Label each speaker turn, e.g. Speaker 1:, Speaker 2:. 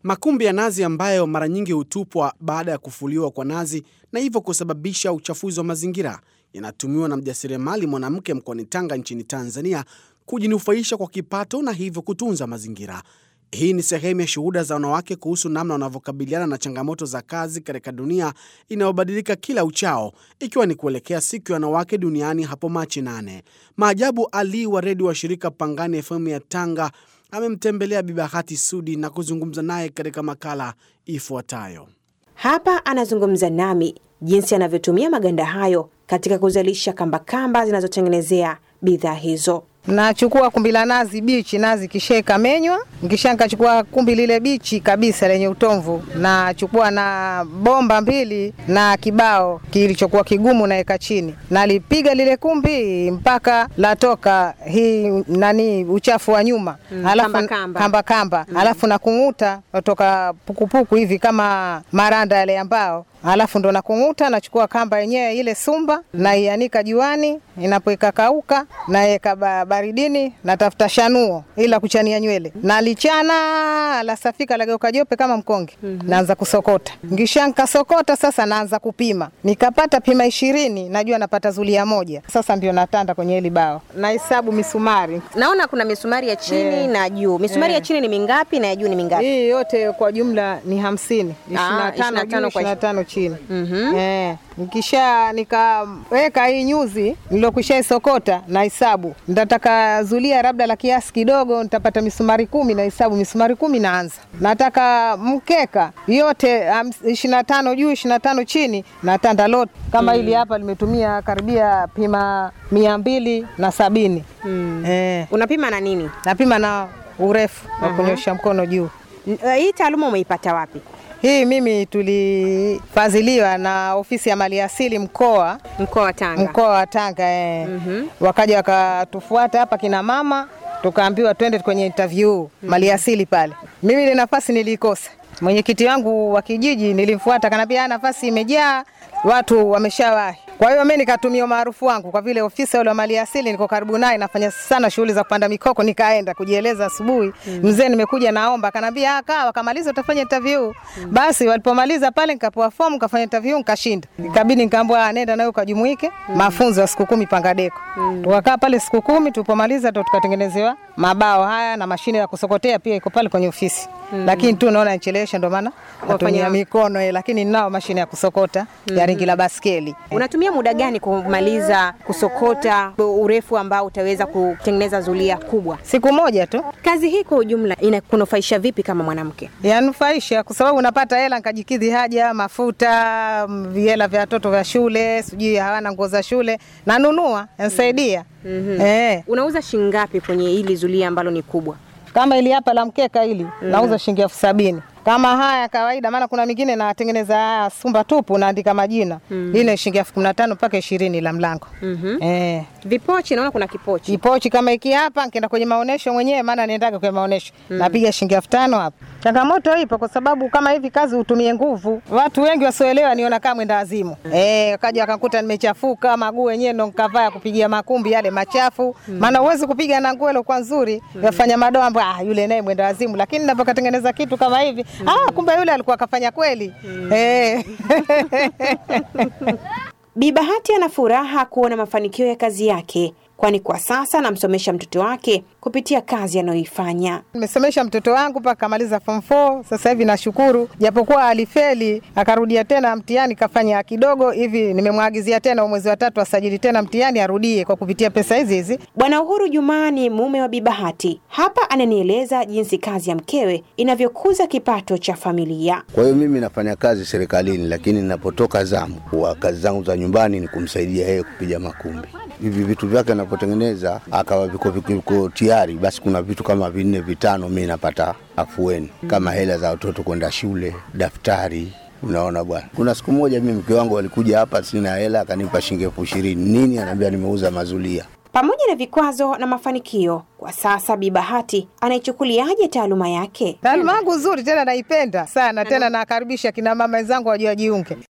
Speaker 1: Makumbi ya nazi ambayo mara nyingi hutupwa baada ya kufuliwa kwa nazi na hivyo kusababisha uchafuzi wa mazingira yanatumiwa na mjasiriamali mwanamke mkoani Tanga nchini Tanzania kujinufaisha kwa kipato na hivyo kutunza mazingira. Hii ni sehemu ya shuhuda za wanawake kuhusu namna wanavyokabiliana na changamoto za kazi katika dunia inayobadilika kila uchao, ikiwa ni kuelekea siku ya wanawake duniani hapo Machi nane. Maajabu Ali wa redio wa shirika Pangani FM ya Tanga amemtembelea Bi Bahati Sudi na kuzungumza naye katika makala ifuatayo.
Speaker 2: Hapa anazungumza nami jinsi anavyotumia maganda hayo katika kuzalisha kambakamba zinazotengenezea bidhaa hizo.
Speaker 3: Nachukua kumbi la nazi bichi, nazi kisha ikamenywa, nkisha nikachukua kumbi lile bichi kabisa lenye utomvu, nachukua na bomba mbili na kibao kilichokuwa kigumu naweka chini, nalipiga lile kumbi mpaka latoka hii nani uchafu wa nyuma
Speaker 2: Mm,
Speaker 3: alafu
Speaker 2: kamba kamba.
Speaker 3: kamba, kamba. alafu nakung'uta natoka pukupuku hivi kama maranda yale ambao alafu ndo nakung'uta, nachukua kamba yenyewe ile sumba naianika juani, inapoika kauka naeka ba- baridini, natafuta shanuo ila kuchania nywele, nalichana lasafika lageuka jope kama mkonge, naanza kusokota. Ngisha nkasokota sasa, naanza kupima, nikapata pima ishirini, najua napata zulia moja. Sasa ndio natanda kwenye hili bao, nahesabu misumari
Speaker 2: Naona kuna misumari ya chini
Speaker 3: Eh.
Speaker 2: na juu. Misumari
Speaker 3: Eh.
Speaker 2: ya chini ni mingapi na ya juu ni mingapi?
Speaker 3: hii yote kwa jumla ni hamsini, ishirini na tano
Speaker 2: 25
Speaker 3: juu,
Speaker 2: kwa
Speaker 3: ishirini na tano chini.
Speaker 2: Mhm.
Speaker 3: Eh, nikisha nikaweka hii nyuzi nilokwisha isokota na hesabu, nitataka zulia labda la kiasi kidogo, nitapata misumari kumi na hesabu misumari kumi naanza. Nataka mkeka yote ishirini na tano juu ishirini na tano chini, natanda lot kama hili hapa limetumia karibia pima mia mbili na sabini eh,
Speaker 2: Unapima na nini?
Speaker 3: napima na urefu wa kunyosha mkono juu.
Speaker 2: N- eh, Hii taaluma umeipata wapi?
Speaker 3: Hii mimi tulifadhiliwa na ofisi ya maliasili mkoa
Speaker 2: Mkoa wa Tanga.
Speaker 3: mkoa wa Tanga eh. Wakaja wakatufuata hapa kina mama, tukaambiwa twende kwenye interview maliasili pale. Mimi ile nafasi nilikosa. Mwenyekiti wangu wa kijiji nilimfuata, kanambia "Ah, nafasi imejaa, watu wameshawahi. Kwa hiyo mimi nikatumia umaarufu wangu, kwa vile ofisa yule wa maliasili niko karibu naye, nafanya sana shughuli za kupanda mikoko, nikaenda kujieleza asubuhi. Mzee, nimekuja naomba, kanambia "Ah, kaa, wakamaliza utafanya interview. Basi walipomaliza pale, nikapewa fomu, nikafanya interview, nikashinda. Ikabidi nikaambiwa "Ah, nenda nawe ukajumuike mafunzo ya siku kumi Pangadeko. Tukakaa pale siku kumi, tulipomaliza ndo tukatengenezewa mabao haya na mashine ya kusokotea pia iko pale kwenye ofisi. Lakini tu naona nichelewesha, ndo maana natumia mikono eh, lakini ninao mashine ya kusokota ya ringi la baskeli.
Speaker 2: Unatumia muda gani kumaliza kusokota urefu ambao utaweza kutengeneza zulia kubwa?
Speaker 3: Siku moja tu
Speaker 2: Kazi hii kwa ujumla inakunufaisha vipi kama mwanamke?
Speaker 3: yanufaisha kwa sababu unapata hela nikajikidhi haja, mafuta, mm, hela vya watoto vya shule, sijui hawana nguo za shule, nanunua yanisaidia. Eh,
Speaker 2: Unauza shilingi ngapi kwenye hili zulia ambalo ni kubwa?
Speaker 3: kama ili hapa la mkeka hili nauza shilingi elfu sabini kama haya kawaida, maana kuna mingine natengeneza haya sumba tupu, naandika majina hii ni shilingi elfu kumi na tano mpaka ishirini la mlango eh.
Speaker 2: Vipochi, naona kuna kipochi.
Speaker 3: Kipochi kama iki hapa, nkienda kwenye maonesho mwenyewe, maana niendaga kwenye maonesho napiga shilingi elfu tano hapa. Changamoto ipo kwa sababu kama hivi kazi utumie nguvu, watu wengi wasioelewa niona kama mwenda wazimu eh, wakaja wakakuta nimechafuka maguu wenyewe ndo nkavaa ya kupigia makumbi yale machafu, maana huwezi kupiga na nguo ile kwa nzuri yafanya madoa ambayo ah, yule naye mwenda wazimu, lakini napokatengeneza kitu kama hivi ah, kumbe yule alikuwa akafanya kweli eh.
Speaker 2: Bi Bahati ana furaha kuona mafanikio ya kazi yake, kwani kwa sasa anamsomesha mtoto wake kupitia kazi anayoifanya.
Speaker 3: Nimesomesha mtoto wangu mpaka kamaliza form 4. Sasa hivi nashukuru, japokuwa alifeli akarudia tena mtihani kafanya kidogo hivi, nimemwagizia tena mwezi wa tatu asajili tena mtihani arudie kwa kupitia pesa hizi hizi.
Speaker 2: Bwana Uhuru Juma ni mume wa Bi Bahati. Hapa ananieleza jinsi kazi ya mkewe inavyokuza kipato cha familia.
Speaker 4: Kwa hiyo mimi nafanya kazi serikalini, lakini ninapotoka zamu wa kazi zangu za nyumbani ni kumsaidia yeye kupiga makumbi. Hivi vitu vyake anapotengeneza akawa viko viko tayari, basi kuna vitu kama vinne vitano, mi napata afueni, kama hela za watoto kwenda shule, daftari Unaona bwana, kuna siku moja mimi mke wangu alikuja hapa, sina hela, akanipa shilingi elfu ishirini. Nini? Anaambia nimeuza mazulia.
Speaker 2: Pamoja na vikwazo na mafanikio, kwa sasa Bi Bahati anaichukuliaje taaluma yake?
Speaker 3: Taaluma yangu nzuri tena naipenda sana tena, nakaribisha kina mama wenzangu waje wajiunge.